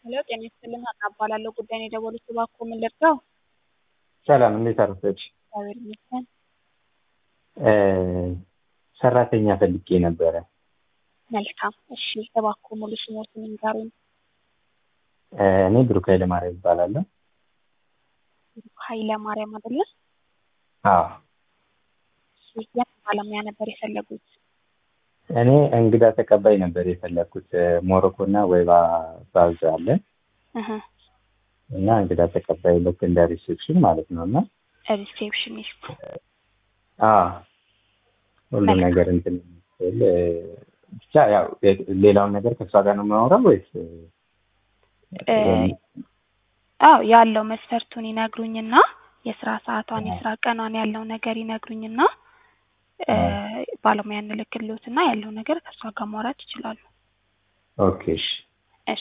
ሄሎ ጤና ይስጥልኝ ሀና እባላለሁ ጉዳይ ነው የደወሉት እባክዎ ምን ልርዳው? ሰላም እንዴት አረፈድሽ? እግዚአብሔር ይመስገን። ሰራተኛ ፈልጌ ነበረ። መልካም እሺ እባክዎ ሙሉ ስሞትን ይንገሩኝ? እኔ ብሩክ ኃይለማርያም እባላለሁ። ኃይለ ማርያም አይደለ? አዎ እሺ የምን ባለሙያ ነበር የፈለጉት? እኔ እንግዳ ተቀባይ ነበር የፈለግኩት። ሞሮኮ እና ወይባ ባዝ አለ እህ እና እንግዳ ተቀባይ ልክ እንደ ሪሴፕሽን ማለት ነው እና ሪሴፕሽኒስት አዎ ሁሉ ነገር እንትን የሚል ብቻ ያው ሌላውን ነገር ከእሷ ጋር ነው የማወራው ወይስ አዎ ያለው መስፈርቱን ይነግሩኝና የስራ ሰዓቷን የስራ ቀኗን ያለው ነገር ይነግሩኝና ባለሙያ እንልክልዎትና ያለው ነገር ከእሷ ጋር ማውራት ይችላሉ። ኦኬ እሺ እሺ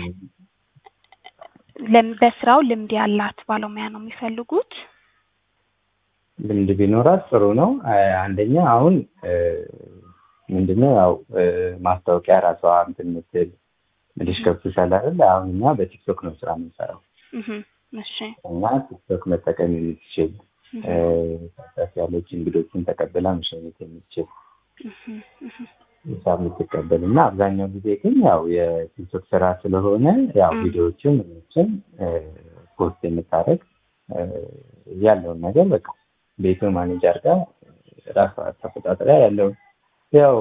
ለም- በስራው ልምድ ያላት ባለሙያ ነው የሚፈልጉት? ልምድ ቢኖራት ጥሩ ነው። አንደኛ አሁን ምንድነው ያው ማስታወቂያ ራሷ እንትን ምትል ምልሽ ገብቶሻል አይደል? አሁን እኛ በቲክቶክ ነው ስራ የምንሰራው እህ እሺ እና ቲክቶክ መጠቀም የምትችል ከፍ ያለች እንግዶችን ተቀብላ መሸኘት የምትችል እህ እህ ሂሳብ የምትቀበል እና አብዛኛው ጊዜ ግን ያው የቲክቶክ ስራ ስለሆነ ያው ቪዲዮዎችን ምኖችን ፖስት የምታደርግ ያለውን ነገር በቃ ቤቱን ማኔጅ አድርጋ ራሷ ተቆጣጥራ ያለውን ያው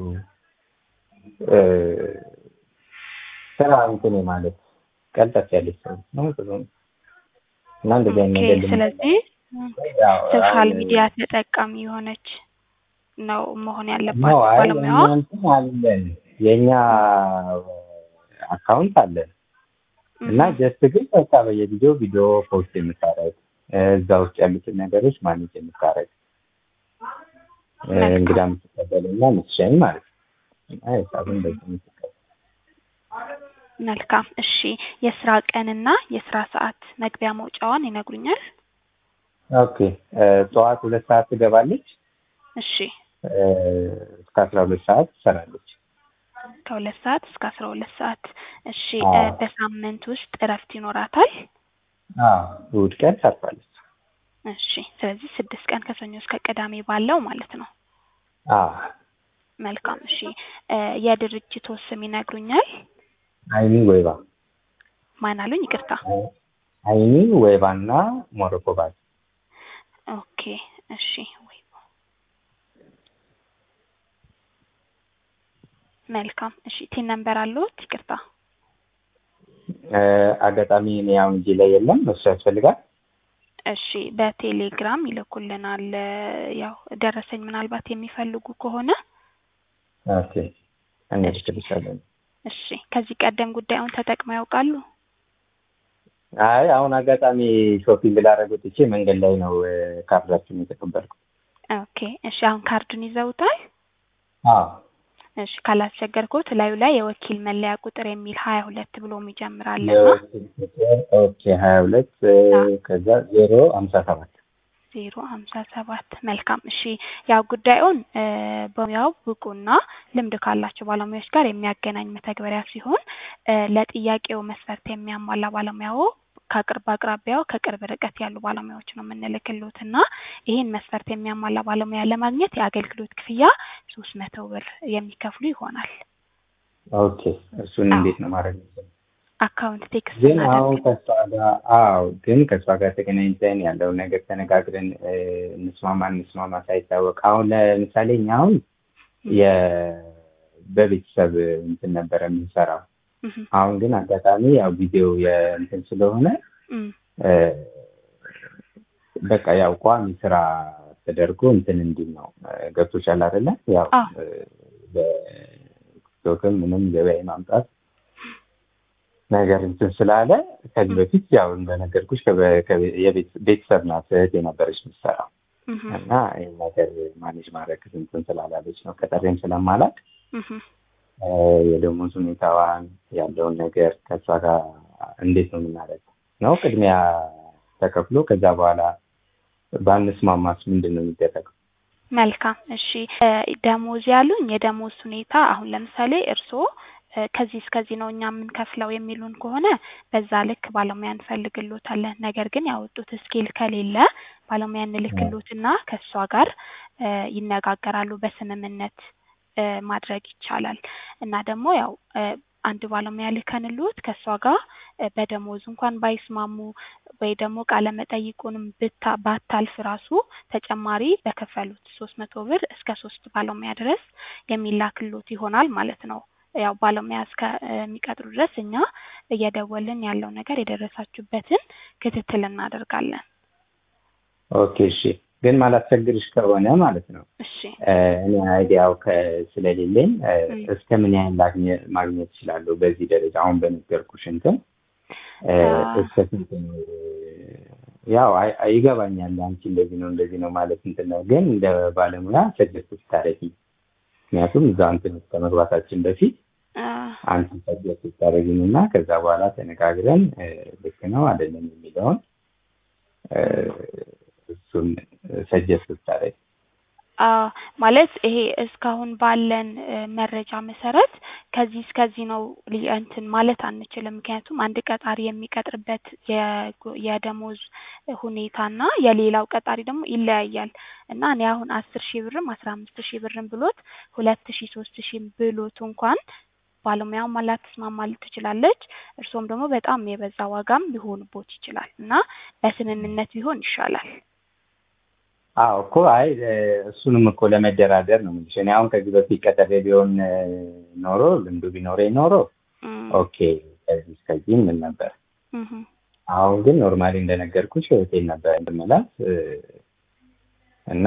ስራ እንትን ማለት ቀልጠፍ ያለች ሰው ነው ጥሩ ነው እና እንደዚህ አይነት ኦኬ ነገር ልምድ ስለዚህ ያው ሶሻል አሁን- ሚዲያ ተጠቃሚ የሆነች ነው መሆን ነው ያለባት አይ ባለሙያዋ? የእኛ እንትን አለን የእኛ አካውንት አለን እና ጀስት ግን በቃ በየጊዜው ቪዲዮ ፖስት የምታደርግ እዛ ውስጥ ያሉትን ነገሮች ማኔጅ የምታደርግ እንግዳ የምትቀበል እና የምትሸኝ ማለት ነው እና ሂሳብን በዚህ የምትቀበል መልካም እሺ የስራ ቀንና የስራ ሰዓት መግቢያ መውጫዋን ይነግሩኛል? ኦኬ ጠዋት ሁለት ሰዓት ትገባለች እሺ እስከ አስራ ሁለት ሰዓት ትሰራለች ከሁለት ሰዓት እስከ አስራ ሁለት ሰዓት እሺ አዎ። እ በሳምንት ውስጥ እረፍት ይኖራታል? አዎ እሑድ ቀን ታርፋለች እሺ ስለዚህ ስድስት ቀን ከሰኞ እስከ ቅዳሜ ባለው ማለት ነው። አዎ መልካም እሺ እ የድርጅቶ ስም ይነግሩኛል? አይኒ ወይባ ማን አሉኝ? ይቅርታ። አይኒ ወይባና ሞሮኮ ባል ኦኬ እሺ ወይ መልካም እሺ ቲን ነምበር አለዎት? ይቅርታ አጋጣሚ እኔ አሁን እጄ ላይ የለም እሱ ያስፈልጋል እሺ በቴሌግራም ይልኩልናል። ያው ደረሰኝ ምናልባት የሚፈልጉ ከሆነ ኦኬ እንልክልሻለን እሺ ከዚህ ቀደም ጉዳዩን ተጠቅመው ያውቃሉ? አይ አሁን አጋጣሚ ሾፒንግ ላደርግ ወጥቼ መንገድ ላይ ነው ካርዳችሁን የተቀበልኩት ኦኬ እሺ አሁን ካርዱን ይዘውታል? አዎ እሺ ካላስቸገርኩት ላዩ ላይ የወኪል መለያ ቁጥር የሚል ሀያ ሁለት ብሎ የሚጀምር አለና የወኪል ቁጥር ኦኬ ሀያ ሁለት ከዛ ዜሮ ሀምሳ ሰባት ዜሮ ሀምሳ ሰባት መልካም እሺ ያው ጉዳዩን እ በሙያው ብቁና ልምድ ካላቸው ባለሙያዎች ጋር የሚያገናኝ መተግበሪያ ሲሆን እ ለጥያቄው መስፈርት የሚያሟላ ባለሙያው ከቅርብ አቅራቢያው ከቅርብ ርቀት ያሉ ባለሙያዎች ነው የምንልክልዎት እና ይህን መስፈርት የሚያሟላ ባለሙያ ለማግኘት የአገልግሎት ክፍያ ሶስት መቶ ብር የሚከፍሉ ይሆናል። ኦኬ እሱን አዎ። እንዴት ነው ማድረግ የምችለው? አካውንት ቴክስት ግን አሁን እናደርግ ከእሷ ጋር አዎ ግን ከእሷ ጋር ተገናኝተን ያለውን ነገር ተነጋግረን እ እንስማማ እንስማማ ሳይታወቅ አሁን ለምሳሌ እኛ አሁን የ በቤተሰብ እንትን ነበረ የምንሰራው እህ አሁን ግን አጋጣሚ ያው ጊዜው የእንትን ስለሆነ እም እ በቃ ያው ቋሚ ስራ ተደርጎ እንትን እንዲል ነው እ ገብቶሻል አይደለ? ያው አዎ። እ በቲክቶክም ምንም ገበያ ማምጣት ነገር እንትን ስላለ ከዚህ በፊት ያው እንደነገርኩሽ ከበ- ከቤ- የቤት- ቤተሰብ ናት እህት የነበረች የምትሰራው እህ እና ይህን ነገር ማኔጅ ማድረግ እንትን ስላላለች ነው ቀጠሬም ስለማላቅ እህ እ የደሞዝ ሁኔታዋን ያለውን ነገር ከእሷ ጋር እንዴት ነው የምናደርገው ነው ቅድሚያ ተከፍሎ ከዛ በኋላ ባንስማማስ ምንድን ነው የሚደረገው? መልካም እሺ እ ደሞዝ ያሉኝ የደሞዝ ሁኔታ አሁን ለምሳሌ እርስዎ ከዚህ እስከዚህ ነው እኛ የምንከፍለው የሚሉን ከሆነ በዛ ልክ ባለሙያ እንፈልግሎታለን። ነገር ግን ያወጡት ስኬል ከሌለ ባለሙያ እንልክሎትና ከእሷ ጋር ይነጋገራሉ። በስምምነት ማድረግ ይቻላል እና ደግሞ ያው አንድ ባለሙያ ልከንልዎት ከእሷ ጋር በደሞዝ እንኳን ባይስማሙ ወይ ደግሞ ቃለ መጠይቁንም ብታ ባታልፍ ራሱ ተጨማሪ በከፈሉት ሶስት መቶ ብር እስከ ሶስት ባለሙያ ድረስ የሚላክሎት ይሆናል ማለት ነው። ያው ባለሙያ እስከሚቀጥሩ ድረስ እኛ እየደወልን ያለው ነገር የደረሳችሁበትን ክትትል እናደርጋለን። ኦኬ እሺ። ግን ማላስቸግርሽ ከሆነ ማለት ነው እሺ እኔ አይዲያው ስለሌለኝ እስከ ምን ያህል ማግኘት እችላለሁ? በዚህ ደረጃ አሁን በነገርኩሽ እንትን እስከ ስንት ነው? ያው ይገባኛል አንቺ እንደዚህ ነው እንደዚህ ነው ማለት እንትን ነው። ግን እንደ ባለሙያ ሰጀስት ስታደርጊ ምክንያቱም እዛ እንትን ውስጥ ከመግባታችን በፊት አንቺ ሰጀስት ስታደርጊን እና ከዛ በኋላ ተነጋግረን ልክ ነው አይደለም የሚለውን እሱን ሰጀስት ስታደርጊ ማለት ይሄ እስካሁን ባለን መረጃ መሰረት ከዚህ እስከዚህ ነው እንትን ማለት አንችልም። ምክንያቱም አንድ ቀጣሪ የሚቀጥርበት የደሞዝ ሁኔታና የሌላው ቀጣሪ ደግሞ ይለያያል እና እኔ አሁን አስር ሺህ ብርም አስራ አምስት ሺህ ብርም ብሎት ሁለት ሺህ ሶስት ሺህ ብሎት እንኳን ባለሙያውም ላትስማማ ትችላለች። እርስዎም ደግሞ በጣም የበዛ ዋጋም ሊሆንቦት ይችላል እና በስምምነት ቢሆን ይሻላል። አዎ እኮ አይ እሱንም እኮ ለመደራደር ነው የምልሽ። እኔ አሁን ከዚህ በፊት ቀጠሬ ቢሆን ኖሮ ልምዱ ቢኖረኝ ኖሮ ኦኬ ከዚህ እስከዚህ ምን ነበር። አሁን ግን ኖርማሊ እንደነገርኩሽ ሆቴል ነበር እንድመላት እና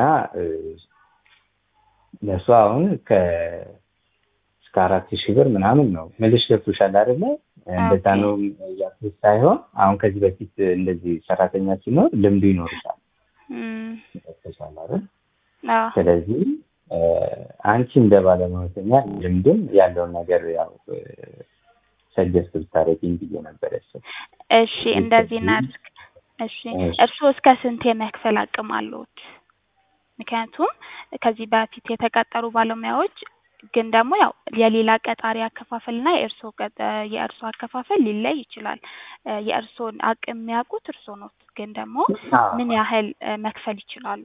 ለእሷ አሁን እስከ አራት ሺህ ብር ምናምን ነው ምልሽ ገብቶሻል አይደለ? እንደዛ ነው እያልኩሽ ሳይሆን አሁን ከዚህ በፊት እንደዚህ ሰራተኛ ሲኖር ልምዱ ይኖርሻል ይጠቅሳል አይደል? ስለዚህ አንቺ እንደ ባለሙያተኛ ልምድም ያለውን ነገር ያው ሰጀስት ብታደርጊኝ ብዬ ነበር ያሰብኩት። እሺ እንደዚህ እናድርግ። እሺ እርስዎ እስከ ስንት የመክፈል አቅም አለዎት? ምክንያቱም ከዚህ በፊት የተቀጠሩ ባለሙያዎች ግን ደግሞ ያው የሌላ ቀጣሪ አከፋፈል እና የእርስዎ የእርስዎ አከፋፈል ሊለይ ይችላል። የእርስዎን አቅም የሚያውቁት እርስዎ ነው። ግን ደግሞ ምን ያህል መክፈል ይችላሉ?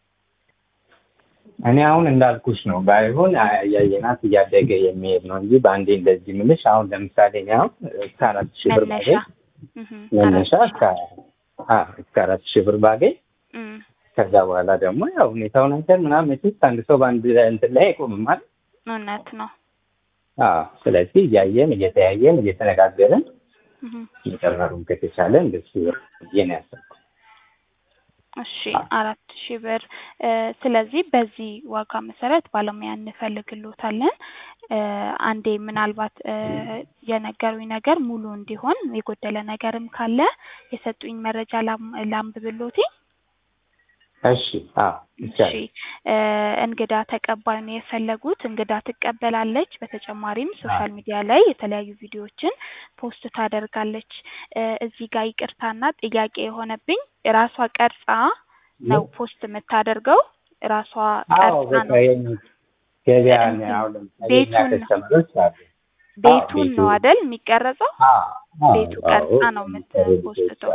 እኔ አሁን እንዳልኩሽ ነው። ባይሆን እያየናት እያደገ የሚሄድ ነው እንጂ በአንዴ እንደዚህ ምልሽ አሁን ለምሳሌ እኔ አሁን እስከ አራት ሺህ ብር ባገኝ መነሻ እስከ አራት ሺህ ብር ባገኝ ከዛ በኋላ ደግሞ ያው ሁኔታውን አይተን ምናምን መቼስ አንድ ሰው በአንድ እንትን ላይ አይቆምም አይደል? እውነት ነው። አዎ ስለዚህ እያየን እየተያየን እየተነጋገርን መጨመሩን ከተቻለ እንደሱ ብዬ ነው ያሰብኩት። እሺ አራት ሺህ ብር ስለዚህ በዚህ ዋጋ መሰረት ባለሙያ እንፈልግሎታለን። አንዴ ምናልባት የነገሩኝ ነገር ሙሉ እንዲሆን የጎደለ ነገርም ካለ የሰጡኝ መረጃ ላንብብሎትኝ። እሺ አዎ እሺ እንግዳ ተቀባይ ነው የፈለጉት። እንግዳ ትቀበላለች። በተጨማሪም ሶሻል ሚዲያ ላይ የተለያዩ ቪዲዮዎችን ፖስት ታደርጋለች። እዚህ ጋር ይቅርታና ጥያቄ የሆነብኝ ራሷ ቀርጻ ነው ፖስት የምታደርገው። ራሷ ቀርጻ ነው ገበያ አሁን ቤቱን ቤቱን ነው አይደል የሚቀረጸው? ቤቱ ቀርጻ ነው የምትፖስተው።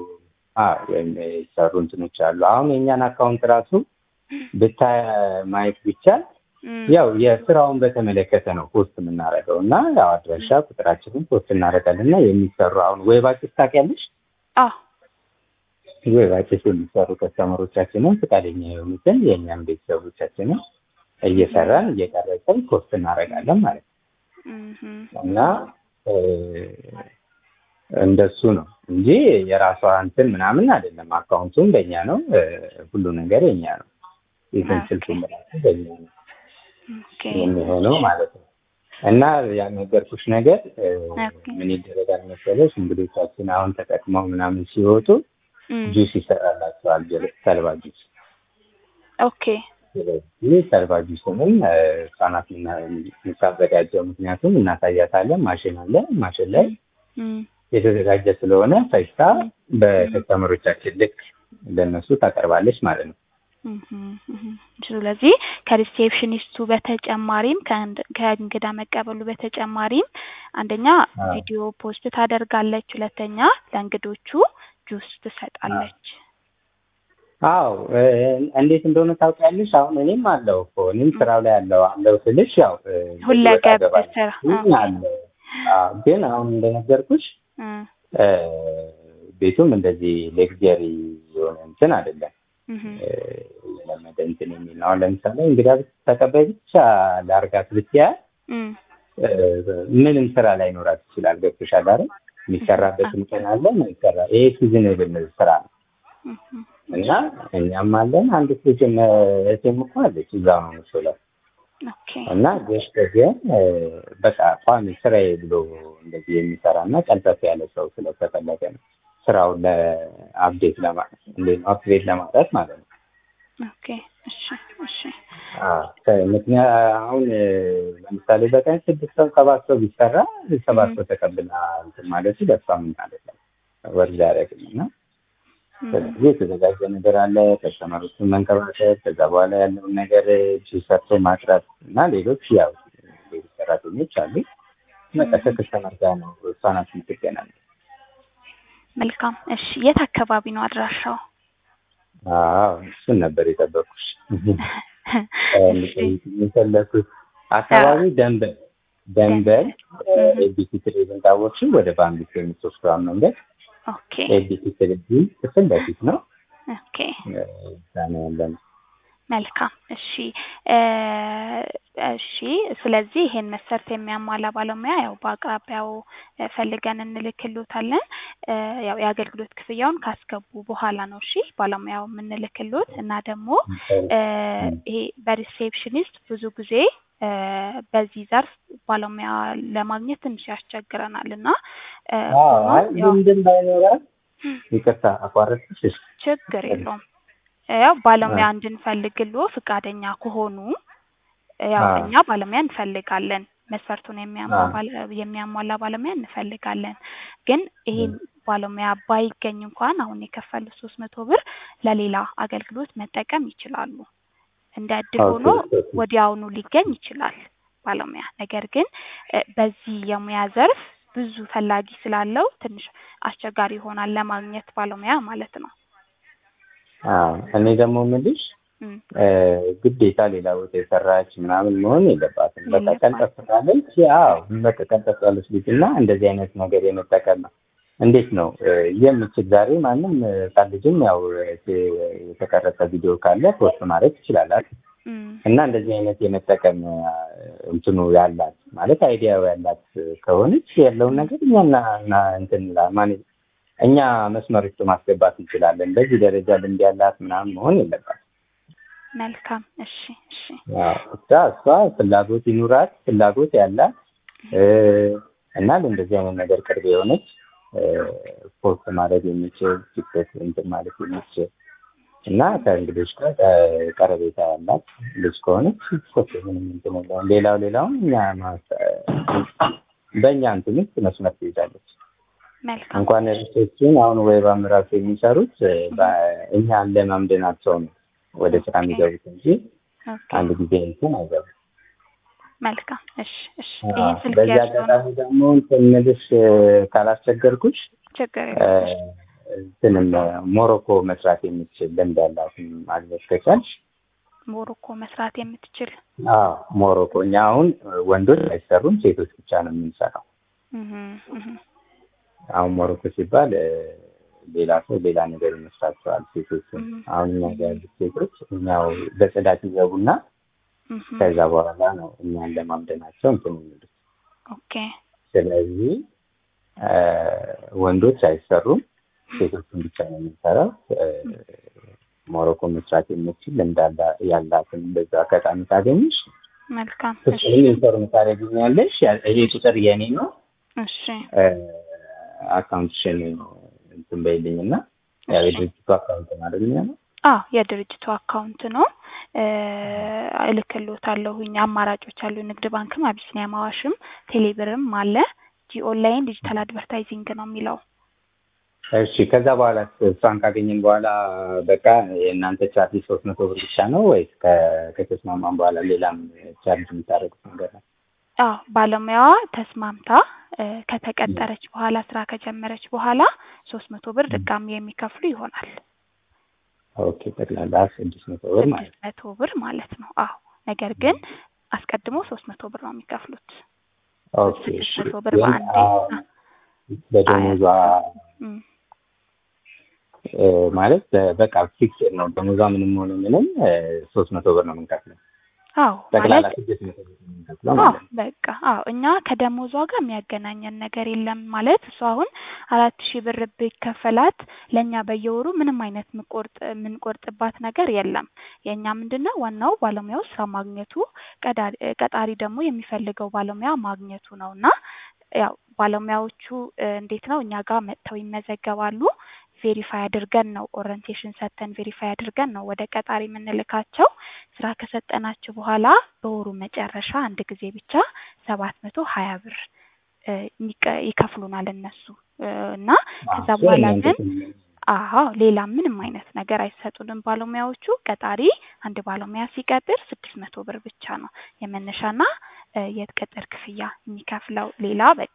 የሚሰሩ እንትኖች አሉ። አሁን የእኛን አካውንት ራሱ ብታ ማየት ቢቻል ያው የስራውን በተመለከተ ነው ፖስት የምናደርገው እና ያው አድራሻ ቁጥራችንን ፖስት እናደርጋለን እና የሚሰሩ አሁን ዌባጭስ ታውቂያለሽ? ዌባጭስ የሚሰሩ ከስተመሮቻችንን ፈቃደኛ የሆኑትን የእኛም ቤተሰቦቻችንን እየሰራን እየቀረጽን ፖስት እናደርጋለን ማለት ነው እና እንደሱ ነው እንጂ የራሷ እንትን ምናምን አይደለም። አካውንቱም በእኛ ነው፣ ሁሉ ነገር የኛ ነው። ኢቨን ስልኩን በራሱ በእኛ ነው የሚሆነው ማለት ነው። እና ያልነገርኩሽ ነገር ምን ይደረጋል መሰለሽ፣ እንግዶቻችን አሁን ተጠቅመው ምናምን ሲወጡ ጁስ ይሰራላቸዋል፣ ተልባ ጁስ። ኦኬ። ስለዚህ ተልባ ጁስንም ህጻናት የምታዘጋጀው ምክንያቱም እናሳያታለን። ማሽን አለ፣ ማሽን ላይ የተዘጋጀ ስለሆነ ፈጅታ በከስተመሮቻችን ልክ ለነሱ ታቀርባለች ማለት ነው። እህም፣ እህም። ስለዚህ ከሪሴፕሽኒስቱ በተጨማሪም ከእንድ- ከእንግዳ መቀበሉ በተጨማሪም አንደኛ አዎ። ቪዲዮ ፖስት ታደርጋለች፣ ሁለተኛ ለእንግዶቹ ጁስ ትሰጣለች። አዎ እ፣ እንዴት እንደሆነ ታውቂያለሽ። አሁን እኔም አለው እኮ እኔም ስራው ላይ አለው አለው ስልሽ ያው እ፣ ሁለገብ ወጣ ገባ ስራ ይህ አለ። አዎ፣ ግን አሁን እንደነገርኩሽ እ፣ እ፣ ቤቱም እንደዚህ ሌክጀሪ የሆነ እንትን አይደለም እህም፣ እ፣ የለመደ እንትን የሚል ነው። አሁን ለምሳሌ እንግዳ ተቀባይ ብቻ ላርጋት ብትያ እም፣ እ፣ ምንም ስራ ላይኖራት ይችላል። ገብቶሻል አይደል? የሚሰራበትም ቀን አለ ማይሰራ ይሄ ሲዝንብል ስራ ነው። እህም። እና እኛም አለን አንድ ልጅ እህቴም እኮ አለች እዛው ነው የምትውለው። ኦኬ እና ጀስት ግን እ፣ በቃ ቋሚ ስራዬ ብሎ እንደዚህ የሚሰራ እና ቀልጠፍ ያለ ሰው ስለተፈለገ ነው ስራውን ለአፕዴት ለማ እንዴት ነው አፕዴት ለማድረግ ማለት ነው። ኦኬ እሺ እሺ አዎ፣ ከ- ምክንያት አሁን እ፣ ለምሳሌ በቀን ስድስት ሰው ሰባት ሰው ቢሰራ ሰባት ም። ሰው ተቀብላ እንትን ማለቱ ለእሷ ምን ማለት ነው ወርድ ያደረግም እና እም፣ ስለዚህ የተዘጋጀ ነገር አለ። ከስተመሮችን መንከባከብ፣ ከዛ በኋላ ያለውን ነገር እጅ ሰርቶ ማቅረብ እና ሌሎች ያው ሌሎች ሰራተኞች አሉ። በቃ ከከስተመር ጋር ነው እሷ ናት የምትገናኝ። መልካም እሺ የት አካባቢ ነው አድራሻው? አዎ እሱን ነበር የጠበኩሽ። እሺ የፈለኩት አካባቢ ደንበል ደንበል እህ፣ ኤቢሲ ቴሌቪዥን ታወቅሽው ወደ ባንክ የምትወስደውን መንገድ ኦኬ ኤቢሲ ቴሌቪዥን ክፍል ለፊት ነው ኦኬ እዛ ነው ያለነው። መልካም እሺ እ፣ እሺ ስለዚህ ይሄን መስፈርት የሚያሟላ ባለሙያ ያው በአቅራቢያው እ፣ ፈልገን እንልክሎታለን። እ፣ ያው የአገልግሎት ክፍያውን ካስገቡ በኋላ ነው እሺ ባለሙያው የምንልክሎት እና ደግሞ እ፣ ይሄ በሪሴፕሽኒስት ብዙ ጊዜ እ፣ በዚህ ዘርፍ ባለሙያ ለማግኘት ትንሽ ያስቸግረናል እና እ፣ አዎ አይ ሆኖም ያው ልምድም ባይኖራት ይቅርታ አቋረጥሽ። ችግር የለውም። ያው ባለሙያ እንድንፈልግሎ ፈቃደኛ ከሆኑ ያው አዎ። እኛ ባለሙያ እንፈልጋለን። መስፈርቱን የሚያሟ- አዎ። ባለ- የሚያሟላ ባለሙያ እንፈልጋለን። ግን ይሄን ባለሙያ ባይገኝ እንኳን አሁን የከፈሉት ሶስት መቶ ብር ለሌላ አገልግሎት መጠቀም ይችላሉ። እንደ እድል ሆኖ ኦኬ፣ ኦኬ። ወዲያውኑ ሊገኝ ይችላል ባለሙያ። ነገር ግን እ፣ በዚህ የሙያ ዘርፍ ብዙ ፈላጊ ስላለው ትንሽ አስቸጋሪ ይሆናል ለማግኘት ባለሙያ ማለት ነው። አዎ እኔ ደግሞ የምልሽ እም፣ እ፣ ግዴታ ሌላ ቦታ የሰራች ምናምን መሆን የለባትም። በቃ የለባትም። ቀልጠፍ ካለች አዎ በቃ ቀልጠፍ ያለች ልጅ እና እንደዚህ አይነት ነገር የመጠቀም ነው። እንዴት ነው እ፣ የምችል ዛሬ ማንም እ፣ ህጻን ልጅም ያው እ፣ የተቀረጸ ቪዲዮ ካለ ፖስት ማድረግ ይችላል እም፣ እና እንደዚህ አይነት የመጠቀም እ፣ እንትኑ ያላት ማለት አይዲያው ያላት ከሆነች ያለውን ነገር እኛና እና እንትን ላ- ማኔ- እኛ መስመር ውስጥ ማስገባት እንችላለን። በዚህ ደረጃ ልምድ ያላት ምናምን መሆን የለባትም። መልካም እሺ እሺ አዎ፣ እሷ እሷ ፍላጎት ይኑራት ፍላጎት ያላት እ፣ እና ለእንደዚህ አይነት ነገር ቅርብ የሆነች እ፣ ፖስት ማድረግ የሚችል ቲክቶክ እንትን ማለት የሚችል እና ከእንግዶች ጋር እ፣ ቀረቤታ ያላት ልጅ ከሆነች ኮስ ምንም እንትን የለውም። ሌላው ሌላውን እኛ ማስ- በእኛ እንትን ውስጥ መስመር ትይዛለች። መልካም እንኳን ሪሶችን አሁን ወይባም ራሱ የሚሰሩት እ፣ በ- እኛን ለማምደናቸው ነው ወደ ስራ የሚገቡት እንጂ ኦኬ አንድ ጊዜ እንትን አይገቡም። መልካም እሺ እሺ አዎ፣ ይሄን ስልክ በዚህ ያዝነው አጋጣሚ ደግሞ እንትን የምልሽ እ፣ ካላስቸገርኩሽ ችግር እ፣ የለም እንትንም እ፣ ሞሮኮ መስራት የምትችል ልምድ ያላትን ማግኘት ከቻልሽ ሞሮኮ መስራት የምትችል አዎ ሞሮኮ እኛ አሁን ወንዶች አይሰሩም ሴቶች ብቻ ነው የምንሰራው። እህ እህ አሁን ሞሮኮ ሲባል እ፣ ሌላ ሰው ሌላ ነገር ይመስላቸዋል ሴቶችን። እህ አሁን እኛ ጋር ያሉት ሴቶች እኛው በጽዳት ይገቡና እህ ከዛ በኋላ ነው እኛን ለማምደናቸው እንትን የሚሉት። ኦኬ ስለዚህ እ፣ ወንዶች አይሰሩም ሴቶችን ብቻ ነው የምንሰራው። እ፣ ሞሮኮ መስራት የምችል እንዳላ ያላትን በዛ አጋጣሚ ታገኝሽ መልካም እሺ ፍጹም ኢንፎርም ታደርጊኛለሽ። ያ- ይሄ ቁጥር የኔ ነው። እሺ እ፣ አካውንትሽን እንትን በይልኝ እና ያው የድርጅቱ አካውንት ነው አይደል የሚሆነው? አዎ የድርጅቱ አካውንት ነው እ፣ እልክልዎታለሁኝ አማራጮች አሉ ንግድ ባንክም አቢሲኒያ አዋሽም ቴሌብርም አለ ጂ ኦንላይን ዲጂታል አድቨርታይዚንግ ነው የሚለው እሺ ከዛ በኋላ እሷን ካገኘን በኋላ በቃ የእናንተ ቻርጅ ሶስት መቶ ብር ብቻ ነው ወይስ ከ- ከተስማማን በኋላ ሌላም ቻርጅ የምታደርጉት ነገር ነው? አዎ ባለሙያዋ ተስማምታ እ፣ ከተቀጠረች በኋላ ስራ ከጀመረች በኋላ ሶስት መቶ ብር ድጋሚ የሚከፍሉ ይሆናል። ኦኬ ጠቅላላ ስድስት መቶ ብር ማለት ስድስት መቶ ብር ማለት ነው። አዎ ነገር ግን አስቀድሞ ሶስት መቶ ብር ነው የሚከፍሉት። ኦኬ ስድስት እሺ መቶ ብር ግን በአንዴ አሁን በደሞዟ እም፣ እ፣ ማለት በ- በቃ ፊክስድ ነው ደሞዟ ምንም ሆነ ምንም ሶስት መቶ ብር ነው የምንከፍለው አዎ ጠቅላላ ማለት ስድስት መቶ ብር ነው የምንከፍለው አዎ ማለት ነው። በቃ አዎ እኛ ከደሞዟ ጋር የሚያገናኘን ነገር የለም። ማለት እሷ አሁን አራት ሺህ ብር ቢከፈላት ለእኛ በየወሩ ምንም አይነት ምቆርጥ የምንቆርጥባት ነገር የለም። የእኛ ምንድን ነው ዋናው ባለሙያው ስራ ማግኘቱ ቀዳሪ ቀጣሪ ደግሞ የሚፈልገው ባለሙያ ማግኘቱ ነው እና ያው ባለሙያዎቹ እ፣ እንዴት ነው እኛ ጋር መጥተው ይመዘገባሉ። ቬሪፋይ አድርገን ነው ኦሪንቴሽን ሰጥተን ቬሪፋይ አድርገን ነው ወደ ቀጣሪ የምንልካቸው። ስራ ከሰጠናቸው በኋላ በወሩ መጨረሻ አንድ ጊዜ ብቻ ሰባት መቶ ሀያ ብር እ፣ ይቀ- ይከፍሉናል እነሱ እ፣ እና ከዛ እሱ በኋላ እናንተ ግን ስም- አዎ ሌላ ምንም አይነት ነገር አይሰጡንም ባለሙያዎቹ። ቀጣሪ አንድ ባለሙያ ሲቀጥር ስድስት መቶ ብር ብቻ ነው የመነሻና እ፣ የቅጥር ክፍያ የሚከፍለው። ሌላ በቃ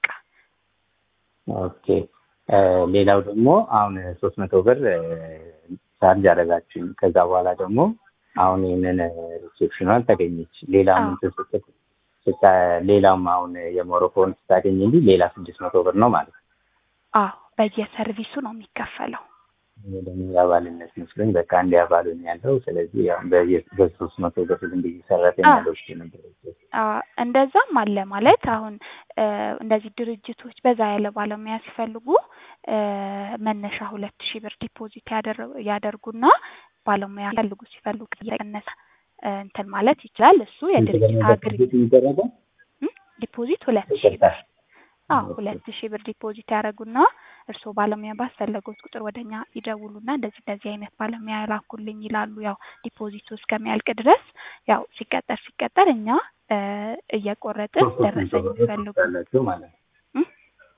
ኦኬ እ፣ ሌላው ደግሞ አሁን ሶስት መቶ ብር እ፣ ቻርጅ አደረጋችሁኝ ከዛ በኋላ ደግሞ አሁን ይህንን ሪሴፕሽኗን ተገኘች ሌላም አዎ እንትን ስትል ስታ- ሌላም አሁን የሞሮኮን ስታገኝ እንጂ ሌላ ስድስት መቶ ብር ነው ማለት ነው። አዎ በየሰርቪሱ ነው የሚከፈለው። እኔ ደግሞ የአባልነት መስሎኝ በቃ እንዲ አባሉን ያለው ስለዚህ ያው በየ- በሶስት መቶ ብር ዝም ብዬ ሰራተኛ አዎ ለውስጥ ነበር። አ እንደዛም አለ ማለት አሁን እ፣ እንደዚህ ድርጅቶች በዛ ያለ ባለሙያ ሲፈልጉ እ፣ መነሻ ሁለት ሺህ ብር ዲፖዚት ያደረ- ያደርጉና ባለሙያ ፈልጉ ሲፈልጉ እየቀነሰ እ፣ እንትን ማለት ይችላል። እሱ የድርጅት አግሪመንት የሚደረገው እም፣ ዲፖዚት ሁለት ሺህ ይቅርታ ብር አዎ ሁለት ሺህ ብር ዲፖዚት ያደርጉና እርስዎ ባለሙያ ባስፈለጉት ቁጥር ወደኛ ይደውሉና እንደዚህ እንደዚህ አይነት ባለሙያ ላኩልኝ ይላሉ። ያው ዲፖዚቱ እስከሚያልቅ ድረስ ያው ሲቀጠር ሲቀጠር እኛ እ፣ እየቆረጥን ሶስት ሶስት መቶ ደረሰኝ ብር የሚፈልጉ ያላችሁ ማለት ነው። እም፣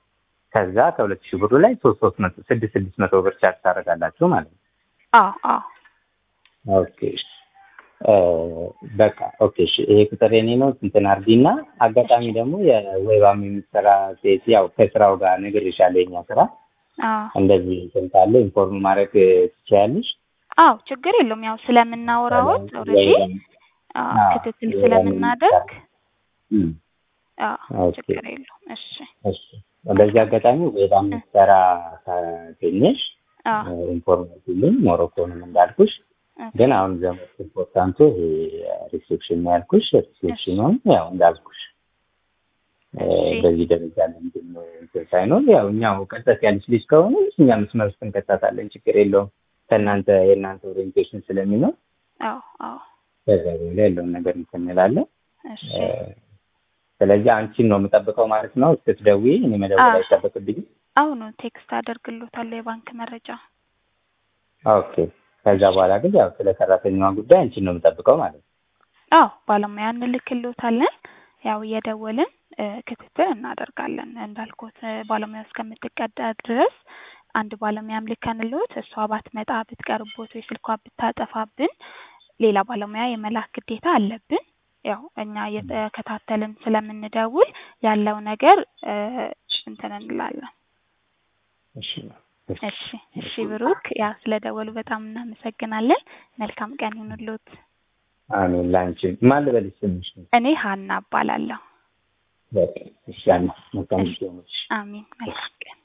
ከዛ ከሁለት ሺህ ብሩ ላይ ሶስት ሶስት መቶ ስድስት ስድስት መቶ ብር ቻርጅ ታደርጋላችሁ ማለት ነው። አዎ አዎ ኦኬ እሺ። እ፣ በቃ ኦኬ እሺ። ይሄ ቁጥር የኔ ነው እንትን አድርጊና አጋጣሚ ደግሞ የዌባም የሚሰራ ሴት ያው ከስራው ጋር ነግሬሻለሁ። የኛ ስራ አዎ እንደዚህ እንትን ካለ ኢንፎርም ማድረግ ትችያለሽ። አዎ ችግር የለውም። ያው ስለምናወራዎት ኦልሬዲ አዎ፣ ክትትል የዌባም ስለምናደርግ እም፣ አዎ ኦኬ ችግር የለውም። እሺ እሺ። በዚህ አጋጣሚ ዌባም የሚሰራ ካገኘሽ አዎ ኢንፎርሜቲቭሊ ሞሮኮንም እንዳልኩሽ ኦኬ፣ ግን አሁን ዘመድ ኢምፖርታንቱ ይሄ ሪሴፕሽን ነው ያልኩሽ። ሪሴፕሽኑን ያው እንዳልኩሽ እ፣ እሺ በዚህ ደረጃ ለምንድን ነው እንትን ሳይኖር ያው እኛው ቀጠት ያለች ልጅ ከሆነ እኛ መስመር ውስጥ እንከታታለን፣ ችግር የለውም። ከእናንተ የእናንተ ኦሪየንቴሽን ስለሚኖር አዎ አዎ ከዛ በኋላ ያለውን ነገር እንትን እንላለን። እሺ እ፣ ስለዚህ አንቺን ነው የምጠብቀው ማለት ነው። ስትደውይ እኔ መደወል አዎ አይጠበቅብኝም። አሁኑ ቴክስት አደርግሎታለሁ የባንክ መረጃ። ኦኬ። ከዛ በኋላ ግን ያው ስለ ሰራተኛዋ ጉዳይ አንቺን ነው የምጠብቀው ማለት ነው። አዎ ባለሙያ እንልክሎታለን። ያው እየደወልን እ፣ ክትትል እናደርጋለን። እንዳልኩት እ፣ ባለሙያ እስከምትቀዳ ድረስ አንድ ባለሙያም ልከንልዎት እሷ ባትመጣ ብትቀርቦት ወይ ስልኳ ብታጠፋብን ሌላ ባለሙያ የመላክ ግዴታ አለብን። ያው እኛ እየተከታተልን ስለምንደውል ያለው ነገር እ፣ እንትን እንላለን። እሺ እሺ። እሺ እሺ ብሩክ፣ ያው ስለደወሉ በጣም እናመሰግናለን። መልካም ቀን ይሁንልዎት። አሜን። ላንቺ ማን ልበልሽ ስምሽ? እኔ ሀና እባላለሁ። በቃ እሺ። አሜን። መልካም ጊዜ ይሁንልሽ። አሚን። መልካም ቀን